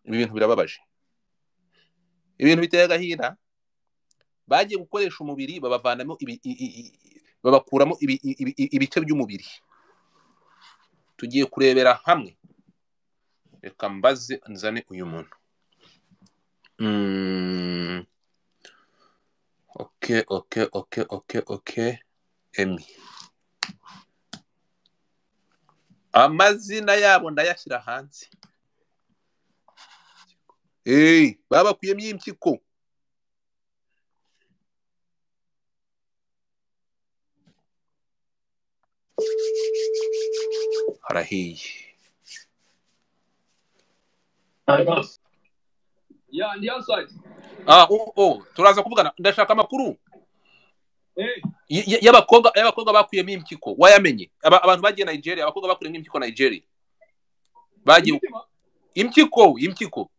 ibintu birababaje ibintu biteye agahinda bagiye gukoresha umubiri babavanamo babakuramo ibice by'umubiri tugiye kurebera hamwe reka mbaze nzane uyu muntu oke oke oke oke oke emi amazina yabo ndayashyira hanze babakuyemo impyiko harahiye turaza kuvugana ndashaka amakuru y'abakobwa y'abakobwa bakuyemo impyiko wayamenye abantu bagiye nigeria abakobwa bakuyemo impyiko nigeria bagiye impyiko impyiko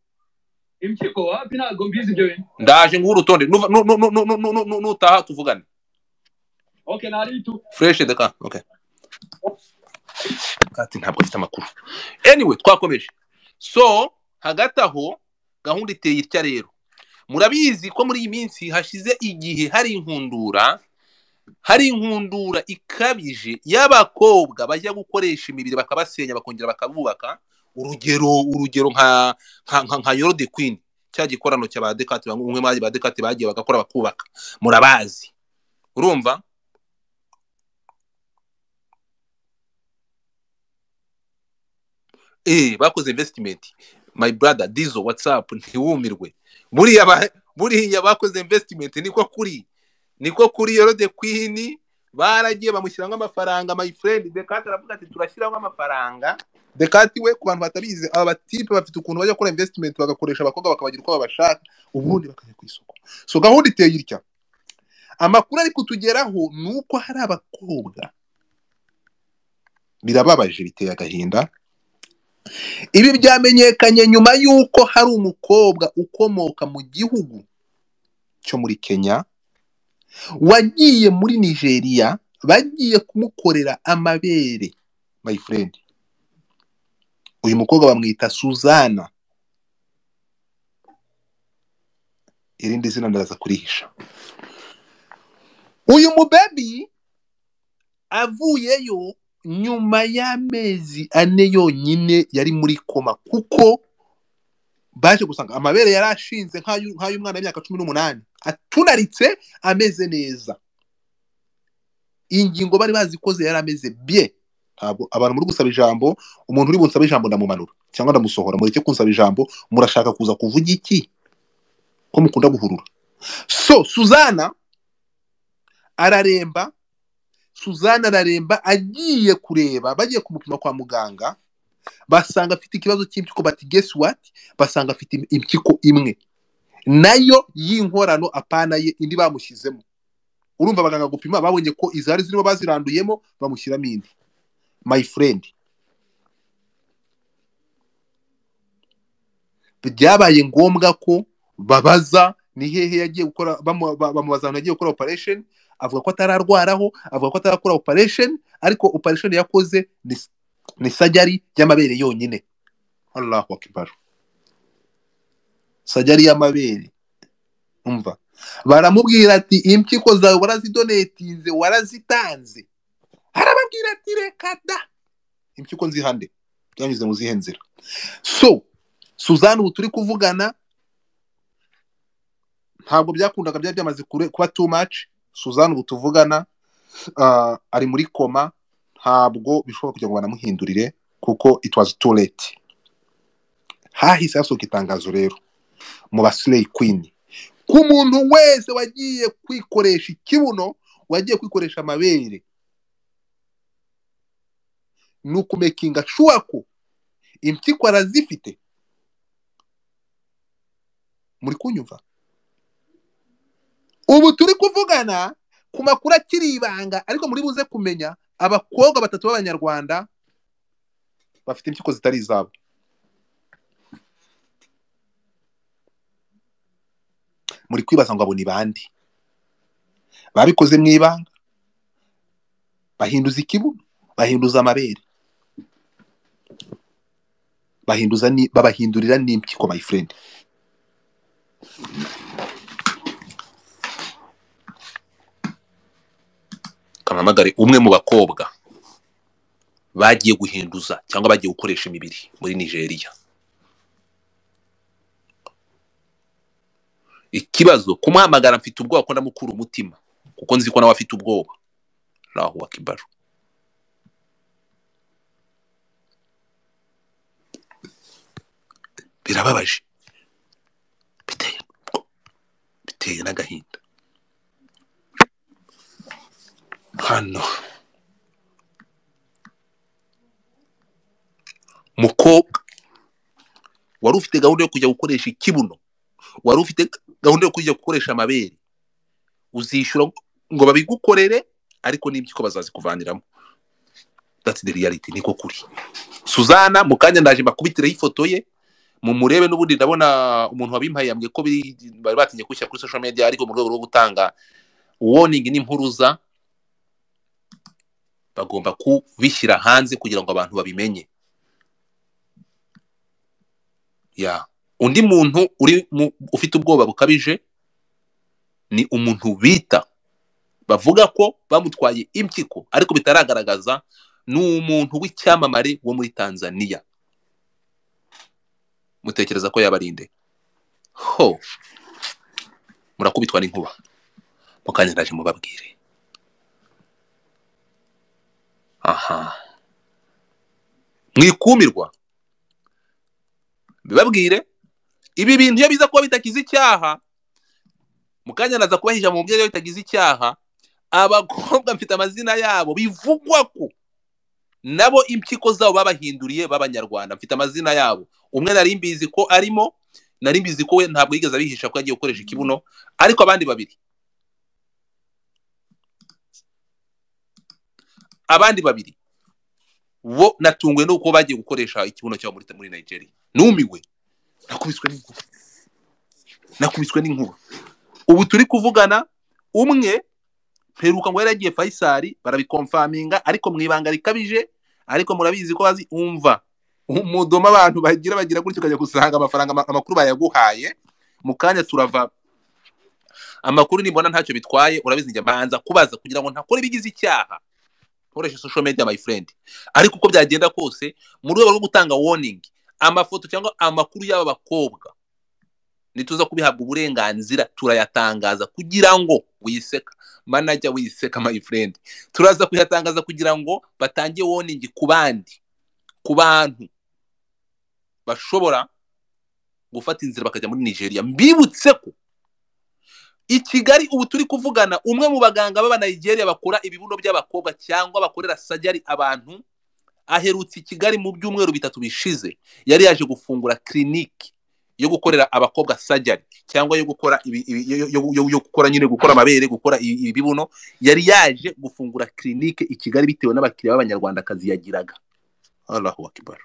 impyiko wapi ntabwo mbizi ibyo bintu ndaje nguhe urutonde nutaha tuvugane oke ntari itu fureshe deka oke kati ntabwo afite amakuru anyway twakomeje so hagati aho gahunda iteye itya rero murabizi ko muri iyi minsi hashize igihe hari inkundura hari inkundura ikabije y'abakobwa bajya gukoresha imibiri bakabasenya bakongera bakabubaka urugero urugero nka nka nka yorode kwini cya gikorano cya ba dekati bamwe muri ba dekati bagiye bagakora bakubaka murabazi urumva eh bakoze investment my brother dizo whatsapp ntiwumirwe buriya buriya bakoze investment niko kuri niko kuri yorode kwini baragiye bamushyiramo amafaranga my friend dekati aravuga ati turashyiramo amafaranga dekati we ku bantu batabizi aba batipe bafite ukuntu bajya gukora investment bagakoresha abakobwa bakabagira uko babashaka ubundi bakajya ku isoko so gahunda iteye itya amakuru ari kutugeraho ni uko hari abakobwa birababaje biteye agahinda ibi byamenyekanye nyuma y'uko hari umukobwa ukomoka mu gihugu cyo muri kenya wagiye muri nigeria bagiye kumukorera amabere my friend uyu mukobwa bamwita suzana irindi zina ndaza kurihisha uyu mubebi avuyeyo nyuma y'amezi ane yonyine yari muri koma kuko baje gusanga amabere yari ashinze nk'ay'umwana w'imyaka cumi n'umunani atunaritse ameze neza ingingo bari bazikoze yari ameze bye ntabwo abantu muri gusaba ijambo umuntu uri bunsaba ijambo ndamumanura cyangwa ndamusohora mureke kunsaba ijambo murashaka kuza kuvuga iki ko mukunda guhurura so suzana araremba suzana araremba agiye kureba bagiye kumupima kwa muganga basanga afite ikibazo cy'impyiko bati gesi wati basanga afite impyiko imwe nayo y'inkorano apana ye indi bamushyizemo urumva abaganga gupima babonye ko izari zirimo baziranduyemo bamushyiramo indi my friend byabaye ngombwa ko babaza ni hehe yagiye gukora bamubaza ahantu yagiye gukora operation avuga ko atararwaraho avuga ko atarakora operation ariko operation yakoze ni sajyari y'amabere yonyine allahu akbar sajyari y'amabere umva baramubwira ati impyiko zawe warazidonetinze warazitanze arababwira ati reka da impyiko nzihande byanyuze mu zihe nzira so suzanne ubu turi kuvugana ntabwo byakundaga byari byamaze kuba too much suzanne ubu tuvugana ari muri koma ntabwo bishobora kugira ngo banamuhindurire kuko it was too late hahise hasohoka itangazo rero mu basireyi kwini ku muntu wese wagiye kwikoresha ikibuno wagiye kwikoresha amabere ni ukumekinga shuwa ko impyiko arazifite muri kunyumva ubu turi kuvugana ku makuru akiri ibanga ariko muri buze kumenya abakobwa batatu b'abanyarwanda bafite impyiko zitari izabo muri kwibaza ngo abo ni bande babikoze mu ibanga bahinduza ikibuno bahinduza amabere bahinduza ni- babahindurira n'impyiko my friend kampamagare umwe mu bakobwa bagiye guhinduza cyangwa bagiye gukoresha imibiri muri nigeria ikibazo kumuhamagara mfite ubwoba ko ndamukura umutima kuko nzi ko nawe afite ubwoba rahu wakibaru birababaje biteye biteye n'agahinda hano mukobwa wari ufite gahunda yo kujya gukoresha ikibuno wari ufite gahunda yo kujya gukoresha amabere uzishyura ngo babigukorere ariko n'ibyuko bazazikuvaniramo that's the reality niko kuri suzana mu kanya ndaje mbakubitireho ifoto ye mumurebe n'ubundi ndabona umuntu wabimpaye yambwiye ko biri- bari batinye gushyira kuri social media ariko mu rwego rwo gutanga warning n'impuruza bagomba kubishyira hanze kugira ngo abantu babimenye ya undi muntu uri mu, ufite ubwoba bukabije ni umuntu bita bavuga ko bamutwaye impyiko ariko bitaragaragaza ni umuntu w'icyamamare wo muri tanzania mutekereza ko yabarinde ho murakubitwa n'inkuba mu kanya ndaje mubabwire aha mwikumirwa bibabwire ibi bintu iyo biza kuba bitagize icyaha mu kanya ndaza kubahisha mu mubyeyi iyo bitagize icyaha abakobwa mfite amazina yabo bivugwa ko nabo impyiko zabo babahinduriye b'abanyarwanda mfite amazina yabo umwe nari mbizi ko arimo nari mbizi ko we ntabwo yigeze abihisha ko yagiye gukoresha ikibuno ariko abandi babiri abandi babiri bo natunguwe nuko bagiye gukoresha ikibuno cyabo muri muri Nigeria numiwe nakubiswe n'inkuba nakubiswe n'inkuba ubu turi kuvugana umwe mperuka ngo yari yagiye fayisari barabikomfaminga ariko mu ibanga rikabije ariko murabizi ko bazi umva umudoma abantu bagira bagira gutyo ukajya gusanga amafaranga ama- amakuru bayaguhaye mu kanya turava amakuru nibona ntacyo bitwaye urabizi njya mbanza kubaza kugira ngo ntakore ibigize icyaha nkoreshe social media my friend ariko uko byagenda kose mu rwego rwo gutanga warning amafoto cyangwa amakuru y'aba bakobwa nituza kubihabwa uburenganzira turayatangaza kugira ngo wiseka manajya wiseka my friend turaza kuyatangaza kugira ngo batange warning ku bandi ku bantu bashobora gufata inzira bakajya muri nigeria mbibutse ko i kigali ubu turi kuvugana umwe mu baganga b'abanigeria bakora ibibuno by'abakobwa cyangwa bakorera sajari abantu aherutse i kigali mu byumweru bitatu bishize yari yaje gufungura kiriniki yo gukorera abakobwa sajari cyangwa yo gukora ibi- ibi- yo- yo- yo- yo- yo gukora nyine gukora amabere gukora i- ibibuno yari yaje gufungura kirinike i kigali bitewe n'abakiriya b'abanyarwandakazi yagiraga Allahu akbar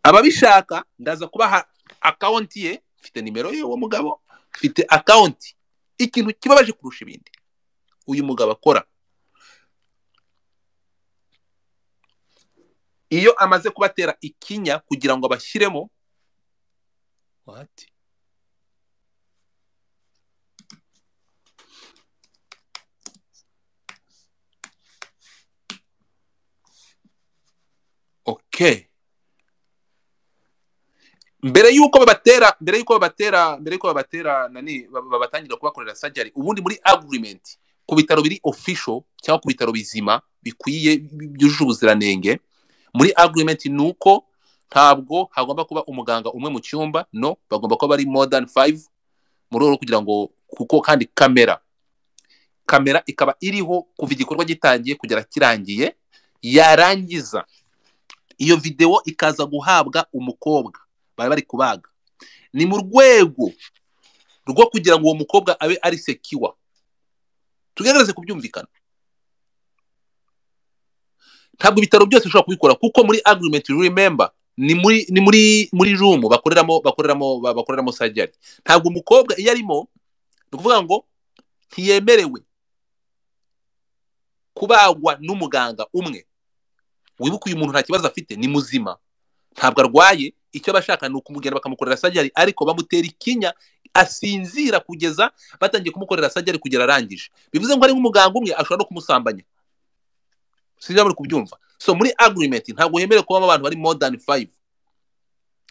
ababishaka ndaza kubaha akawunti ye mfite nimero ye uwo mugabo mfite akawunti ikintu kibabaje kurusha ibindi uyu mugabo akora iyo amaze kubatera ikinya kugira ngo abashyiremo What? okay mbere y'uko babatera mbere y'uko babatera mbere y'uko babatera nani bab- babatangira kubakorera sajari ubundi muri agreement ku bitaro biri official cyangwa ku bitaro bizima bikwiye bi- byujuje ubuziranenge muri agreement ni uko ntabwo hagomba kuba umuganga umwe mu cyumba no bagomba kuba bari more than five mu rwego rwo kugira ngo kuko kandi kamera kamera ikaba iriho kuva igikorwa gitangiye kugera kirangiye yarangiza iyo videwo ikaza guhabwa umukobwa bari bari kubaga ni mu rwego rwo kugira ngo uwo mukobwa abe ari sekiwa tugerageze kubyumvikana ntabwo ibitaro byose bishobora kubikora kuko muri agreement you remember ni muri ni muri muri room bakoreramo bakoreramo ba- bakoreramo surgery ntabwo umukobwa iyo arimo ni ukuvuga ngo ntiyemerewe kubagwa n'umuganga umwe wibuke uyu muntu nta kibazo afite ni muzima ntabwo arwaye icyo abashaka ni ukumujyana bakamukorera sajari ariko bamutera ikinya asinzira kugeza batangiye kumukorera sajari kugera arangije bivuze ngo hari nk'umuganga umwe ashobora no kumusambanya sinzi niba muri kubyumva so muri agirimenti ntabwo hemerewe kubamo abantu bari modani fayive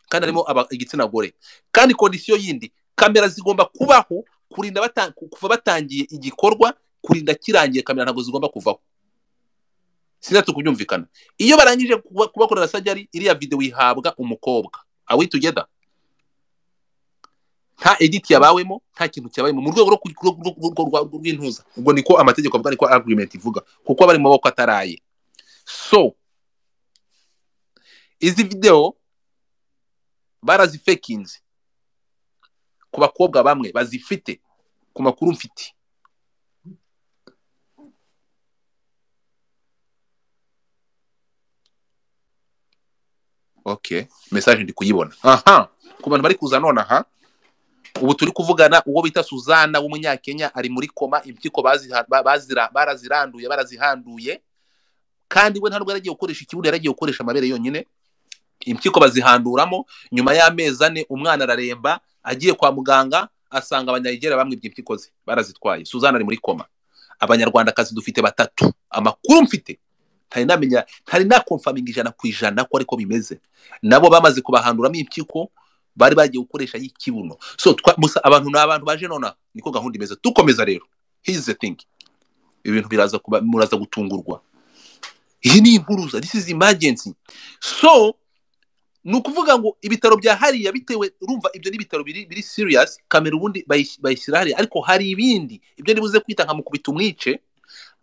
kandi harimo aba- igitsina gore kandi kondisiyo yindi kamera zigomba kubaho kurinda bata- kuva batangiye igikorwa kurinda kirangiye kamera ntabwo zigomba kuvaho sinatse kubyumvikana iyo barangije kuba- kubakorera sajari iriya videwo ihabwa umukobwa awi tugeda nta editi yabawemo nta kintu cyabayemo mu rwego rwo ku- rwo- rwo- rwo- rwo- rwo- rw'intuza ubwo niko amategeko avuga niko agirimenti ivuga kuko aba ari mu maboko ataraye so izi videwo barazifekinze ku bakobwa bamwe bazifite ku makuru mfite ok mesaje ndi kuyibona aha ku bantu bari kuza nonaha ubu turi kuvugana uwo bita suzana w'umunyakenya ari muri koma impyiko baziha- ba- bazira- baraziranduye barazihanduye kandi we ntabwo yaragiye gukoresha ikibuno yaragiye gukoresha amabere yonyine impyiko bazihanduramo nyuma y'amezi ane umwana araremba agiye kwa muganga asanga abanyayigera bamwibye impyiko ze barazitwaye suzana ari muri koma abanyarwandakazi dufite batatu amakuru mfite ntari namenya ntari nakomfaminga ijana ku ijana ko ariko bimeze nabo bamaze kubahanduramo impyiko bari bagiye gukoresha y'ikibuno so twa, musa abantu ni abantu baje nona niko gahunda imeze dukomeza rero here's the thing ibintu biraza kuba muraza gutungurwa iyi ni impuruza this is emergency so ni ukuvuga ngo ibitaro bya hariya bitewe urumva ibyo ni ibitaro biri biri serious kamera ubundi bayis- bayishyira hariya ariko hari ibindi ibyo nibuze kwita nka mukubita umwice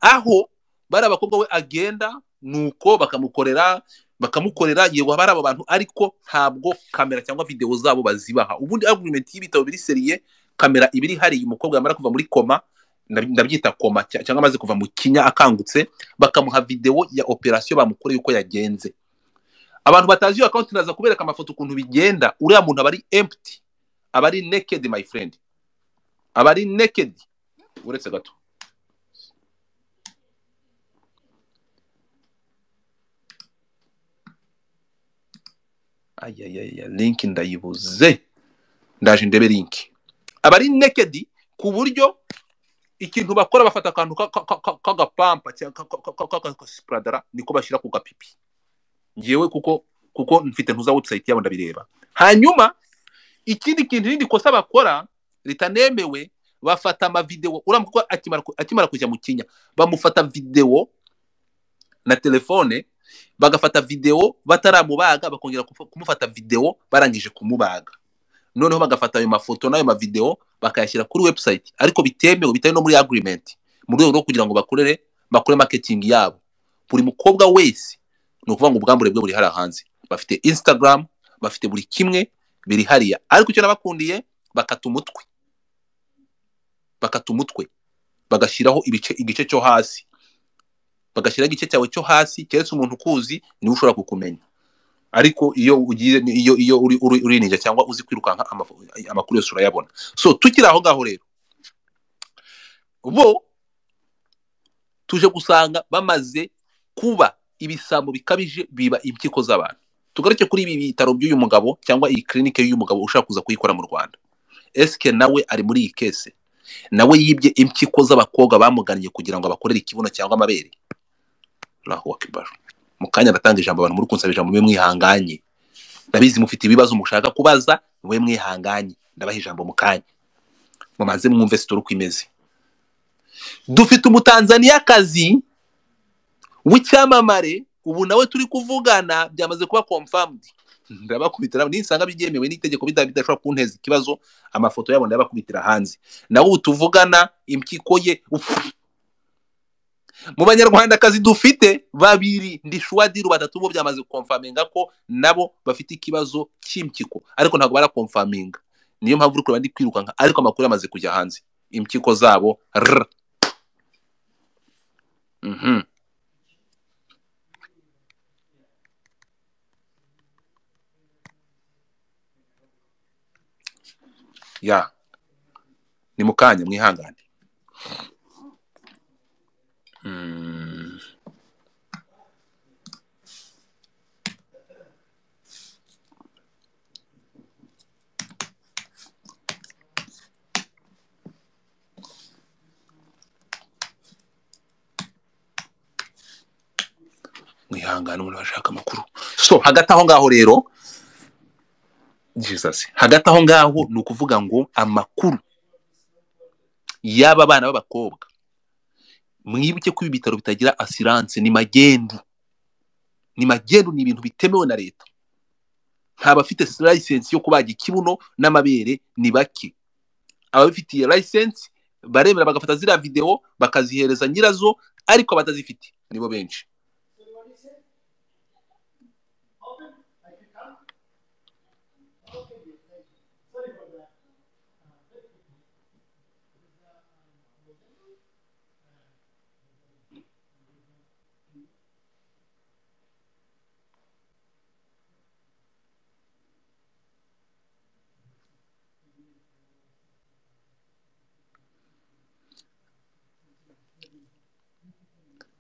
aho bari abakobwa we agenda nuko bakamukorera bakamukorera yego haba hari abo bantu ariko ntabwo kamera cyangwa videwo zabo bazibaha ubundi argument y'ibitabo biri seriye kamera iba iri hariya umukobwa yamara kuva muri koma ndaby- ndabyita koma cya- cyangwa amaze kuva mu kinya akangutse bakamuha videwo ya operasiyo bamukoreye uko yagenze abantu batazi iyo akawunti naza kubereka amafoto ukuntu bigenda uriya muntu aba ari empty aba ari naked my friend aba ari naked uretse gato ayayaya linki ndayibuze ndaje ndebe linki aba ari naked ku buryo ikintu bakora bafata akantu ka- ka- ka- k'agapampa cyangwa k'agasipuradara niko bashyira ku gapipi ngewe kuko kuko mfite ntuza website yabo ndabireba hanyuma ikindi kintu irindi kosa bakora ritanemewe bafata amavidewo uriya mukobwa akimara ku- akimara kujya mu kinya bamufata videwo na telefone bagafata videwo bataramubaga bakongera kufa- kumufata videwo barangije kumubaga noneho bagafata ayo mafoto n'ayo mavidewo bakayashyira kuri website ariko bitemewe bitari no muri agreement mu rwego rwo kugira ngo bakorere bakore marketing yabo buri mukobwa wese ni ukuvuga ngo ubwambure bwe buri hariya hanze bafite instagram bafite buri kimwe biri hariya ariko icyo nabakundiye bakata umutwe bakata umutwe bagashyiraho ibice igice cyo hasi bagashyiraho igice cyawe cyo hasi keretse umuntu ukuzi niwe ushobora kukumenya ariko iyo ugiye iyo iyo uri uri urinjye cyangwa uzi kwirukanka amafo- amakuru yose urayabona so tukiri aho ngaho rero bo tuje gusanga bamaze kuba ibisambo bikabije biba impyiko z'abantu tugaruke kuri ibi bitaro by'uyu mugabo cyangwa iyi kirinike y'uyu mugabo ushaka kuza kuyikora mu rwanda esike nawe ari muri iyi kese nawe yibye impyiko z'abakobwa bamugannye kugira ngo abakorere ikibuno cyangwa amabere rahu akibaru mu kanya aratanga ijambo abantu muri kunsaba ijambo mube mwihanganye ndabizi mufite ibibazo mushaka kubaza mube mwihanganye ndabaha ijambo mu kanya mumaze mwumve sitora uko imeze dufite umutanzaniyakazi w'icyamamare ubu nawe turi kuvugana byamaze kuba confirmed ndabakubitira nisanga byemewe n'itegeko bida- bidashobora kunteza ikibazo amafoto yabo ndabakubitira hanze nawe ubu tuvugana impyiko ye ufu, mu banyarwandakazi dufite babiri ndishuwadiru batatu bo byamaze gukomfaminga ko nabo bafite ikibazo cy'impyiko ariko ntabwo barakomfaminga niyo mpamvu uri kureba ndi kwirukanka ariko amakuru yamaze kujya hanze impyiko zabo rr. Mhm. ya ni mu kanya mwihangane Mm. kwihangana umuntu bashaka amakuru so hagati aho ngaho rero jesus hagati aho ngaho ni ukuvuga ngo amakuru y'aba bana b'abakobwa mwibuke ko ibi bitaro bitagira asiranse ni magendu ni magendu ni ibintu bitemewe na leta nta bafite layisensi yo kubaga ikibuno n'amabere ni bake ababifitiye layisensi baremera bagafata ziriya videwo bakazihereza nyirazo ariko abatazifite nibo benshi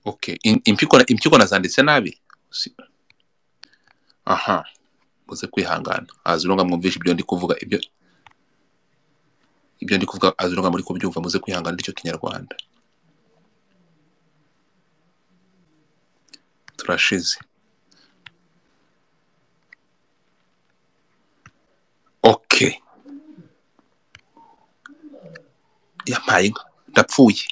okay In- impyiko na- impyiko nazanditse nabi Si- aha muze kwihangana azurunga mwumvishe ibyo ndi kuvuga ibyo ibyo ndi kuvuga azurunga muri kubyumva muze kwihangana icyo kinyarwanda turashize okay yampaye inka ndapfuye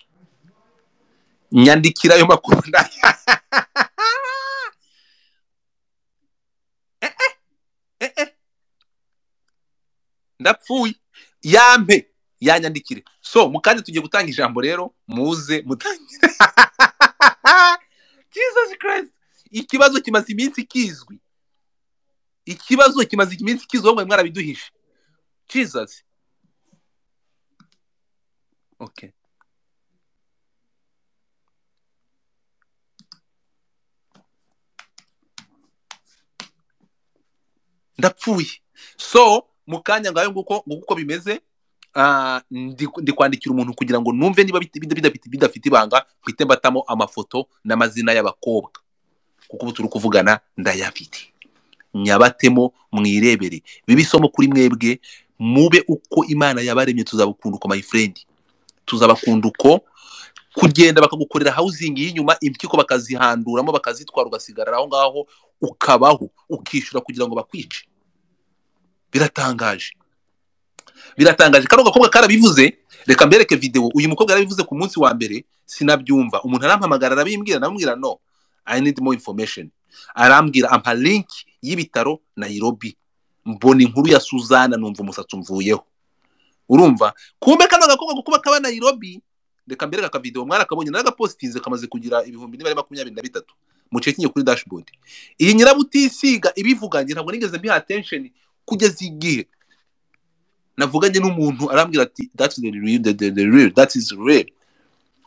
nyandikira ayo makuru nda- Eh, eh, ndapfuye yampe yanyandikire so mukanya tugiye gutanga ijambo rero muze mutangire jesus christ ikibazo kimaze iminsi kizwi ikibazo kimaze iminsi kizwi ahubwo mwarabiduhishe jesus okay ndapfuye so mu kanya ngayo nguko nguko uko bimeze ah, ndi ndi kwandikira umuntu kugira ngo numve niba bit- bida- bida- bidafite ibanga mpite mbatamo amafoto n'amazina y'abakobwa kuko ubu turi kuvugana ndayafite nyabatemo mwirebere bibe isomo kuri mwebwe mube uko imana yabaremye tuzabakunda uko my friend tuzabakunda uko kugenda bakagukorera hawuzingi y'inyuma impyiko bakazihanduramo bakazitwara ugasigarara aho ngaho ukabaho ukishyura kugira ngo bakwice biratangaje biratangaje kano gakobwa karabivuze reka mbereke videwo uyu mukobwa yarabivuze ku munsi wa mbere sinabyumva umuntu arampamagara arabimbwira aramubwira no i need more information arambwira ampa link y'ibitaro nairobi mbona inkuru ya suzana numva umusatsi umvuyeho urumva kumbe kano gakobwa kuko kaba nairobi reka mbereke akavidewo mwarakabonye naragapositinze kamaze kugira ibihumbi n'ibare makumyabiri na bitatu mucekinye kuri dashboard iyi nyirabutisiga ibivuganye ntabwo nigeze mbiha attention kugeza igihe navuganye n'umuntu arambwira ati that's the real, the, the, the real, that is real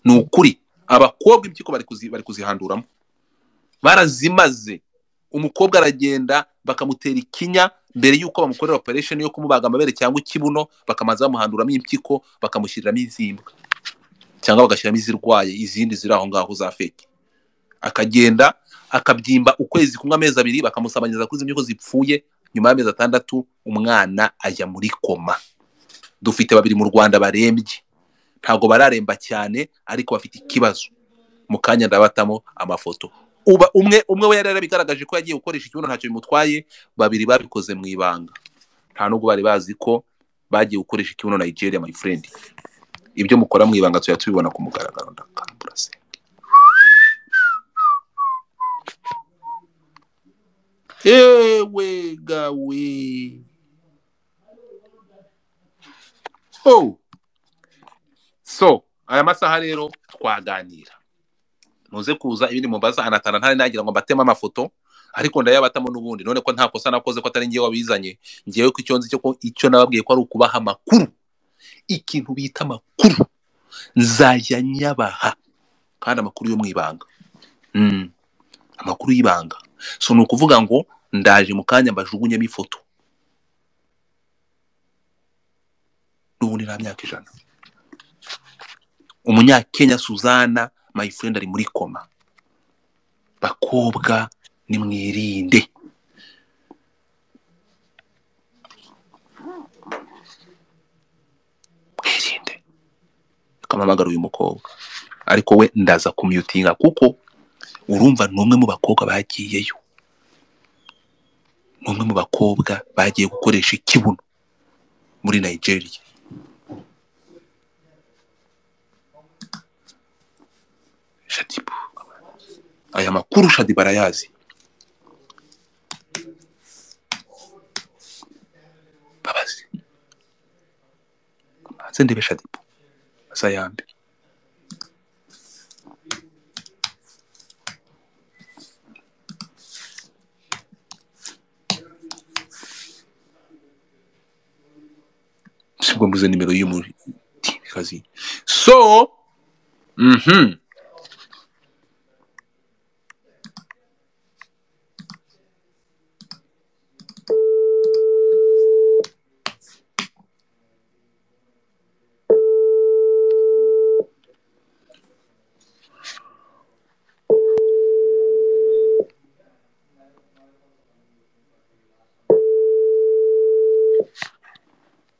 ni ukuri abakobwa impyiko bari kuzi- bari kuzihanduramo barazimaze umukobwa aragenda bakamutera ikinya mbere y'uko bamukorera operation yo kumubaga amabere cyangwa ikibuno bakamanza bamuhanduramo impyiko bakamushyiriramo izimbwa cyangwa bagashyiramo izirwaye izindi ziri aho ngaho za feke akagenda akabyimba ukwezi kumwe amezi abiri bakamusabanyiriza kuri izi mpyiko zipfuye nyuma y'amezi atandatu umwana ajya muri koma dufite babiri mu rwanda barembye ntabwo bararemba cyane ariko bafite ikibazo mu kanya ndabatamo amafoto uba umwe umwe we yari yarabigaragaje ko yagiye gukoresha ikibuno ntacyo bimutwaye babiri babikoze mu ibanga nta nubwo bari bazi ko bagiye gukoresha ikibuno nigeria my friend ibyo mukora mu ibanga tujya tubibona ku mugaragaro ndakambura se ewe gawe oh so aya masaha rero twaganira muze kuza ibindi mubaza anatana ntari nagira ngo mbateme amafoto ariko ndayabatamo n'ubundi none ko nta kosa nakoze ko atari ngewe wabizanye ngewe ko icyo nzi cyo ko icyo nababwiye ko ari ukubaha amakuru ikintu bita amakuru nzajya nyabaha kandi amakuru yo mu ibanga Mm, amakuru y'ibanga so ni ukuvuga ngo ndaje mu kanya mbajugunyemo ifoto n'ubundi nta myaka ijana umunyakenya suzana my friend ari muri koma bakobwa nimwirinde mwirinde akamamagara uyu mukobwa ariko we ndaza kumyutinga kuko urumva ni umwe mu bakobwa bagiyeyo ni umwe mu bakobwa bagiye gukoresha ikibuno muri nigeria shadibu aya makuru shadibu arayazi babazi maze ndebe shadibu azayambe sibwo mbuze nimero y'umutikazi so mhm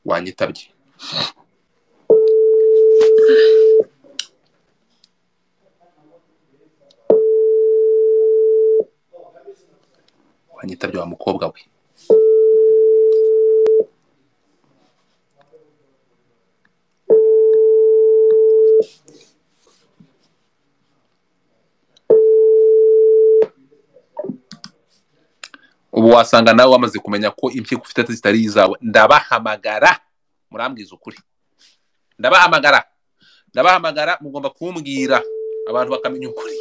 wanyitabye wanyitabye wa mukobwa we ubu wasanga nawe wamaze kumenya ko impyiko ufite zitari izawe ndabahamagara murambwiza ukuri ndabahamagara ndabahamagara mugomba kumbwira abantu bakamenya ukuri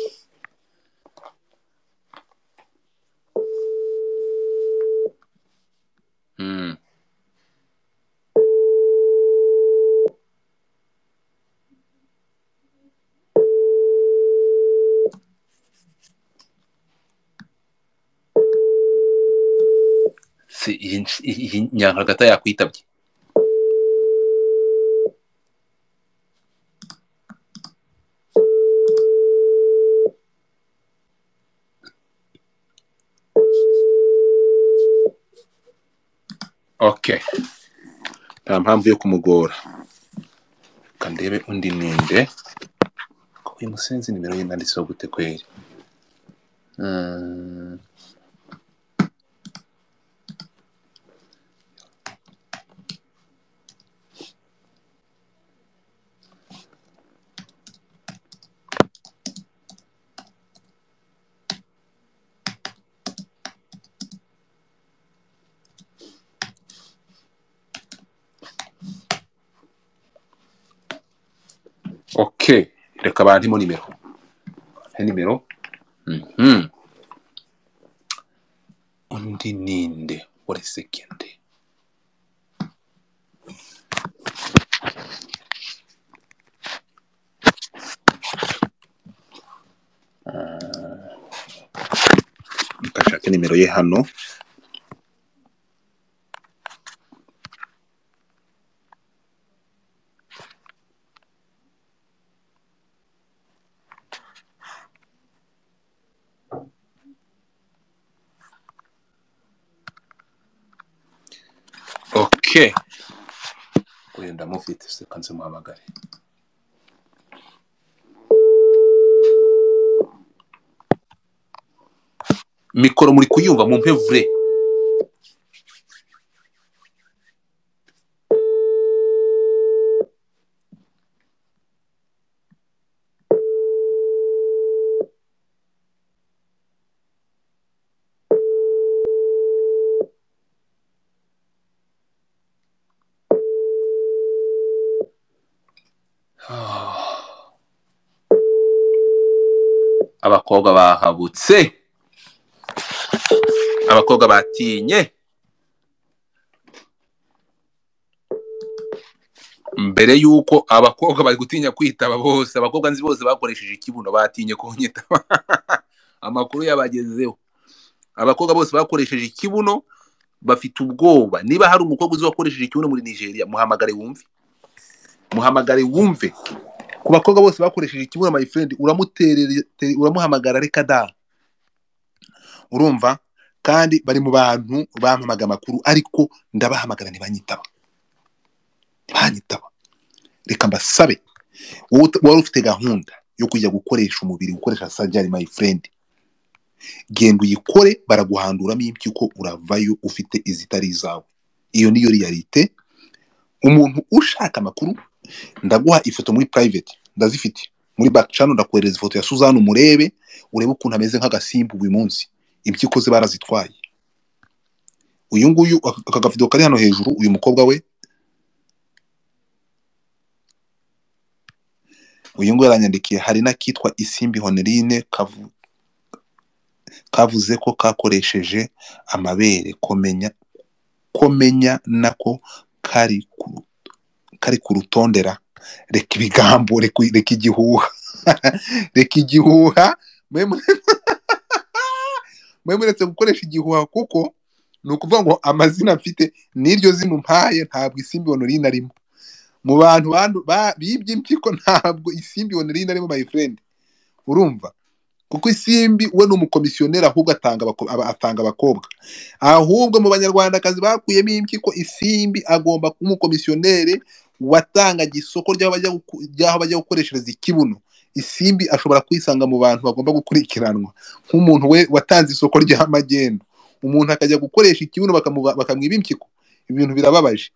Mm. Se iyi iyi nyankagata yakwitabye okay nta mpamvu yo kumugora reka ndebe undi ninde ko uyu musenzi nimero ye nanditseho gute kweri Mm. okay reka bantemo nimero he nimero Mhm. undi ninde uri sekende mukashake nimero ye hano okay uyu ndamufite seka nzimuhamagare mikoro muri kuyumva mu mpevure abakobwa bahabutse abakobwa batinye mbere y'uko abakobwa bari gutinya kwitaba bose abakobwa nzi bose bakoresheje ikibuno batinye kunyitaba amakuru yabagezeho abakobwa bose bakoresheje ikibuno bafite ubwoba niba hari umukobwa uzi wakoresheje ikibuno muri nigeria muhamagare wumve muhamagare wumve ku bakobwa bose bakoresheje ikibuno my friend uramuterere te- uramuhamagara reka da urumva kandi bari mu bantu bampamaga amakuru ariko ndabahamagara ntibanyitaba ntibanyitaba reka mbasabe wowe ut- wari ufite gahunda yo kujya gukoresha umubiri gukoresha sajari my friend genda uyikore baraguhanduramo impyiko uravayo ufite izitari izawe iyo niyo riyalite umuntu ushaka amakuru ndaguha ifoto muri private ndazifite muri back channel ndakohereza ifoto ya Suzanne umurebe urebe ukuntu ameze nk'agasimbu uyu munsi impyiko ze barazitwaye uyu nguyu aka aka gavido kari hano hejuru uyu mukobwa we uyu nguyu yaranyandikiye hari n'akitwa isimbi honorine kavu kavuze ko kakoresheje amabere komenya komenya nako kari ku kari ku rutondera reka ibigambo reka reka igihuha reka igihuha mwe mure- mwe muretse gukoresha igihuha kuko ni ukuvuga ngo amazina mfite n'iryo zina umpaye ntabwo isimbi honorine arimo mu bantu bandu- ba- bibye impyiko ntabwo isimbi honorine arimo my friend urumva kuko isimbi we ni umukomisiyoneri ahubwo atanga abako- aba- atanga abakobwa ahubwo mu banyarwandakazi bakuyemo impyiko isimbi agomba kuba umukomisiyoneri watangaga isoko ry'aho bajya guku- ry'aho bajya gukoreshereza ikibuno isimbi ashobora kwisanga mu bantu bagomba gukurikiranwa nk'umuntu we watanze isoko ry'amagendo umuntu akajya gukoresha ikibuno bakamuba- bakamwiba impyiko ibintu birababaje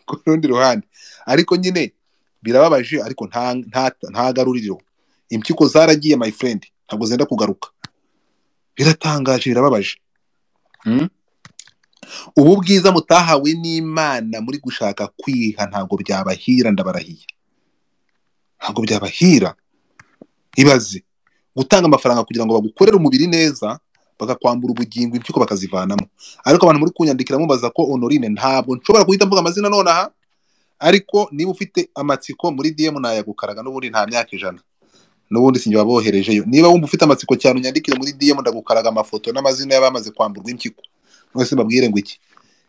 ku rundi ruhande ariko nyine birababaje ariko nta nta nta garuriro impyiko zaragiye my friend ntabwo zenda kugaruka biratangaje birababaje Mm. ubu bwiza mutahawe n'imana muri gushaka kwiha ntabwo byabahira ndabarahiye ntabwo byabahira ibaze gutanga amafaranga kugira ngo bagukorere umubiri neza bakakwambura ubugingo impyiko bakazivanamo ariko abantu muri kunyandikira mubaza ko honorine ntabwo nshobora guhita mvuga amazina nonaha ariko niba ufite amatsiko muri DM nayagukaraga n'ubundi nta myaka ijana n'ubundi sinjye waboherejeyo niba wumva ufite amatsiko cyane unyandikire muri DM ndagukaraga amafoto n'amazina y'abamaze kwamburwa impyiko mwese mbabwire ngo iki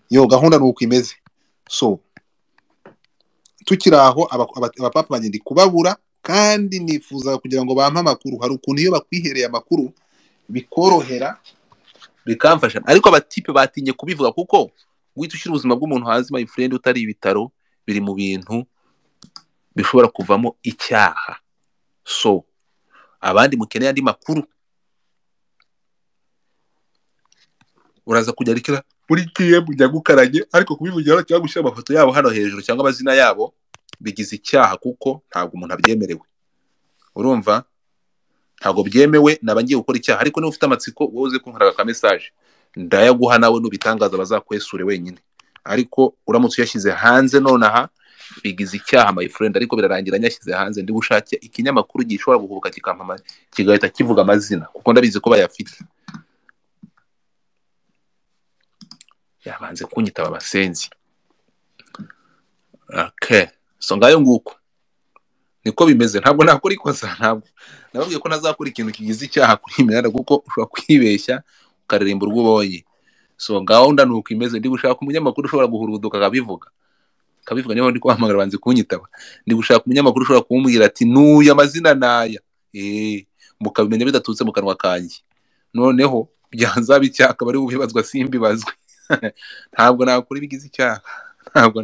yo gahunda ni uko imeze so tukiri aho aba- aba- abapapa banjye ndi kubabura kandi nifuza kugira ngo bampe amakuru hari ukuntu iyo bakwihereye amakuru bikorohera bikamfasha ariko abatipe batinye kubivuga kuko wita ushyira ubuzima bw'umuntu hanze my friend utari ibitaro biri mu bintu bishobora kuvamo icyaha so abandi mukeneye andi makuru uraza kujya rikira muri DM ujya gukaranye ariko kubivugira hano cyangwa gushyira amafoto yabo hano hejuru cyangwa amazina yabo bigize icyaha kuko ntabwo umuntu abyemerewe urumva ntabwo byemewe naba ngiye gukora icyaha ariko niba ufite amatsiko wowe uze kunkaraga ka message ndayaguha nawe nubitangaza bazakwesure wenyine ariko uramutse uyashyize hanze nonaha bigize icyaha my friend ariko birarangira nyashyize hanze ndi bushake ikinyamakuru gishobora guhubuka kikampama kigahita kivuga amazina kuko ndabizi ko bayafite yabanze kunyitaba abasenzi okay so ngayo nguko niko bimeze ntabwo nakora ikosa ntabwo nababwiye ko ntazakora ikintu kigize icyaha kuri iyi mihanda kuko ushobora kwibeshya ukaririmbura urwo ubonye so gahunda ni uko imeze ndi gushaka umunyamakuru ushobora guhuruduka akabivuga kabivuga niba ndi kuhamagara banze kunyitaba ndi gushaka umunyamakuru ushobora kumubwira ati nuyu amazina naya eh mukabimenya bidaturutse mu kanwa kanjye noneho byanzaba icyaha akaba ari bubibazwa simbibazwe ntabwo nakora ibigize icyaha ntabwo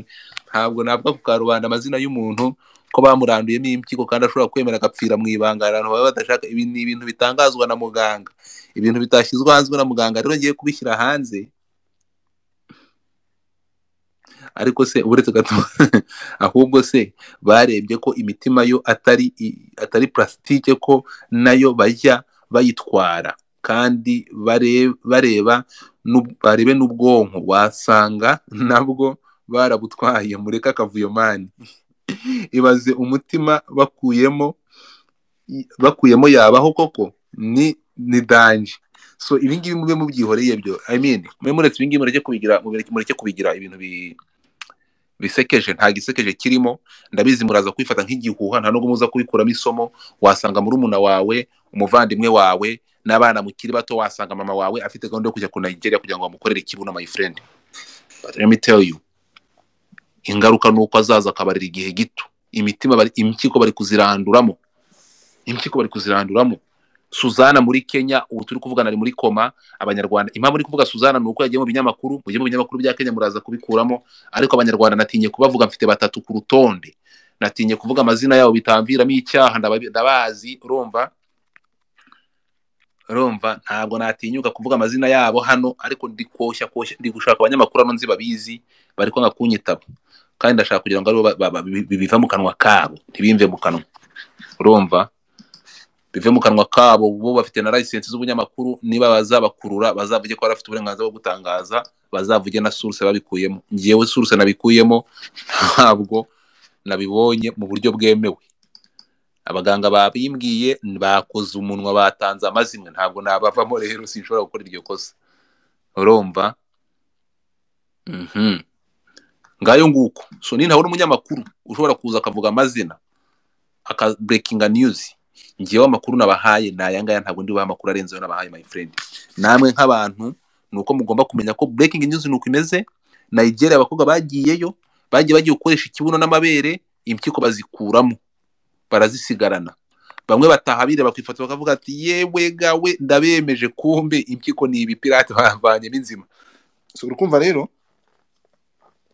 ntabwo navuga ku karubanda amazina y'umuntu ko bamuranduyemo impyiko kandi ashobora kwemera agapfira mu ibanga abantu baba badashaka ibi ni ibintu bitangazwa na muganga ibintu bitashyizwe hanze na muganga rero ngiye kubishyira hanze ariko se uretse gato ahubwo se barebye ko imitima yo atari i- atari plastique ko nayo bajya bayitwara kandi bare- bareba n'ub- barebe n'ubwonko wasanga nabwo barabutwaye mureke akavuyo mani ibaze umutima bakuyemo i- bakuyemo yabaho koko ni ni danje so ibi ngibi mube mubyihoreye byo i mean mube muretse ibi ngibi mureke kubigira mureke mureke kubigira ibintu bi bisekeje nta gisekeje kirimo ndabizi muraza kwifata nk'igihuha nta nubwo muza kubikuramo isomo wasanga murumuna wawe umuvandimwe wawe n'abana mukiri bato wasanga mama wawe afite gahunda yo kujya ku nigeria kugira ngo bamukorere ikibuno my friend But let me tell you ingaruka ni uko azaza akabarira igihe gito imitima bari impyiko bari kuziranduramo impyiko bari kuziranduramo suzana muri kenya ubu turi kuvugana ari muri koma abanyarwanda impamvu uri kuvuga suzana ni uko yagiye mu binyamakuru mugiye mu binyamakuru bya kenya muraza kubikuramo ariko abanyarwanda natinye kubavuga mfite batatu ku rutonde natinye kuvuga amazina yabo bitamviramo icyaha ndababi- ndabazi urumva urumva ntabwo natinyuka kuvuga amazina yabo hano ariko ndi koshya koshya ndi gushaka abanyamakuru hano nzi babizi bari kwanga kunyitaba kandi ndashaka kugira ngo aribo ba- ba- ba- bi- bi- biva mu kanwa kabo ntibimve mu kanwa urumva bive mu kanwa kabo bo bafite na license z'ubunyamakuru niba bazabakurura bazavuge ko barafite uburenganzira bwo gutangaza bazavuge na source babikuyemo ngewe source nabikuyemo ntabwo nabibonye mu buryo bwemewe abaganga babimbwiye bakoze umunwa batanze amazimwe ntabwo nabavamo rero sinshobora gukora iryo kosa urumva Mhm. ngayo nguko so ni ntawe n'umunyamakuru ushobora kuza akavuga amazina aka breaking news ngewe amakuru nabahaye ni aya ngaya ntabwo ndi bubahe amakuru arenze ayo nabahaye my friend namwe nk'abantu ni uko mugomba kumenya ko breaking news ni uko imeze nigeria abakobwa bagiyeyo bagiye bagiye gukoresha ikibuno n'amabere impyiko bazikuramo barazisigarana bamwe bataha bireba ku ifoto bakavuga ati yewe gawe ndabemeje kumbe impyiko ni ibipirate bavanye n'inzima so urukumva rero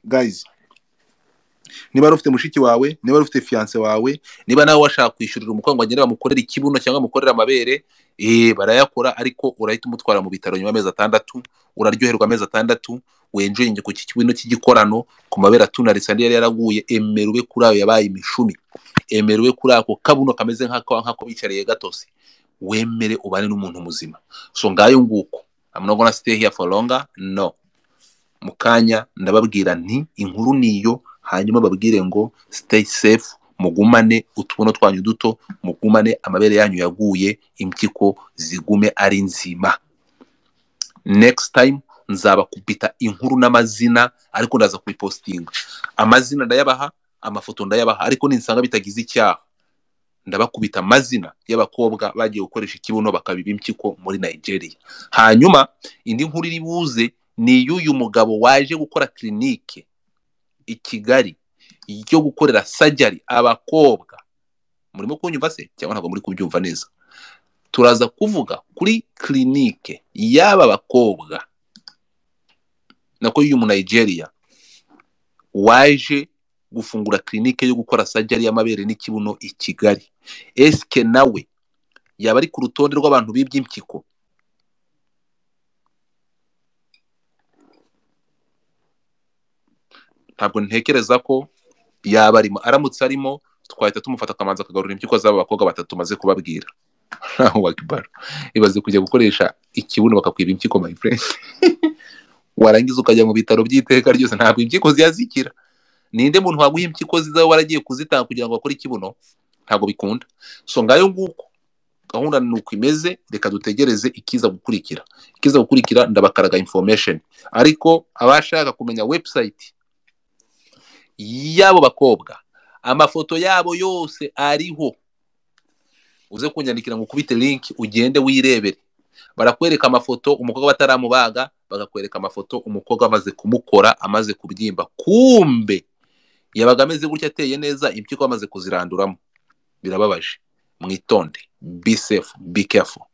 guys niba wari ufite mushiki wawe niba wari ufite fiyanse wawe niba nawe washaka kwishyurira umukozi ngo agende bamukorere ikibuno cyangwa bamukorere amabere eh barayakora ariko urahita umutwara mu bitaro nyuma y'amezi atandatu uraryoherwa amezi atandatu wenjoyinge ku kibuno cy'igikorano ku mabere atunaritse andi yari yaraguye emera ube kuri ayo yabaye imishumi emera ube kuri ako kabuno kameze nk'ako nk'ako bicariye gatose wemere ubane n'umuntu muzima so ngayo nguko I'm not gonna stay here for longer no mu kanya ndababwira nti inkuru niyo hanyuma babwire ngo stay safe mugumane utubuno twanyu duto mugumane amabere yanyu yaguye impyiko zigume ari nzima next time nzabakubita inkuru n'amazina ariko ndaza kubipostinga amazina ndayabaha amafoto ndayabaha ariko ninsanga bitagize icyaha ndabakubita amazina y'abakobwa bagiye gukoresha ikibuno bakabiba impyiko muri nigeria hanyuma indi nkuru iri buze ni iy'uyu mugabo waje gukora kirinike i kigali yo gukorera sajari abakobwa murimo kunyumva se cyangwa ntabwo muri kubyumva neza turaza kuvuga kuri kirinike y'aba bakobwa nako y'uyu munigeria waje gufungura kirinike yo gukora sajari y'amabere n'ikibuno i kigali esike nawe yaba ari ku rutonde rw'abantu bibye impyiko ntabwo ntekereza ko yaba arimo aramutse arimo twahita tumufata akamanza akagarura impyiko z'aba bakobwa batatu tumaze kubabwira wakibara ibaze kujya gukoresha ikibuno bakakwiba impyiko my friend warangiza ukajya mu bitaro by'iteka ryose ntabwo impyiko ziyazikira ninde muntu waguha impyiko zizaba waragiye kuzitanga kugira ngo bakore ikibuno ntabwo bikunda so ngayo nguko gahunda ni uko imeze reka dutegereze ikiza gukurikira ikiza gukurikira ndabakaraga information ariko abashaka kumenya website y'abo bakobwa amafoto yabo yose ariho uze kunyandikira ngo ukubite link ugende wirebere barakwereka amafoto umukobwa bataramubaga bagakwereka amafoto umukobwa amaze kumukora amaze kubyimba kumbe yabaga ameze gutya ateye neza impyiko bamaze kuziranduramo birababaje mwitonde be safe be careful